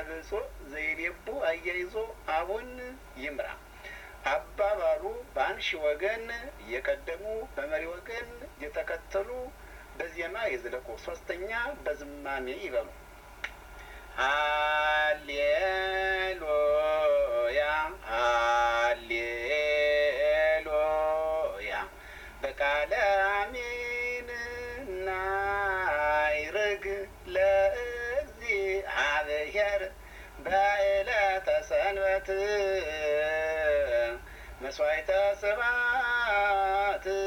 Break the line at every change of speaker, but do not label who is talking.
ብፁዕ ዘይቤቡ አያይዞ አቡን ይምራ አባባሉ በአንሺ ወገን እየቀደሙ በመሪ ወገን እየተከተሉ በዜማ ይዝለቁ። ሶስተኛ በዝማሜ ይበሉ። ሃሌሉያ ሃሌሉያ በቃለ አሜንና ይርግ ለእግዚአብሔር በዕለተ ሰንበት መስዋዕተ ስብሐት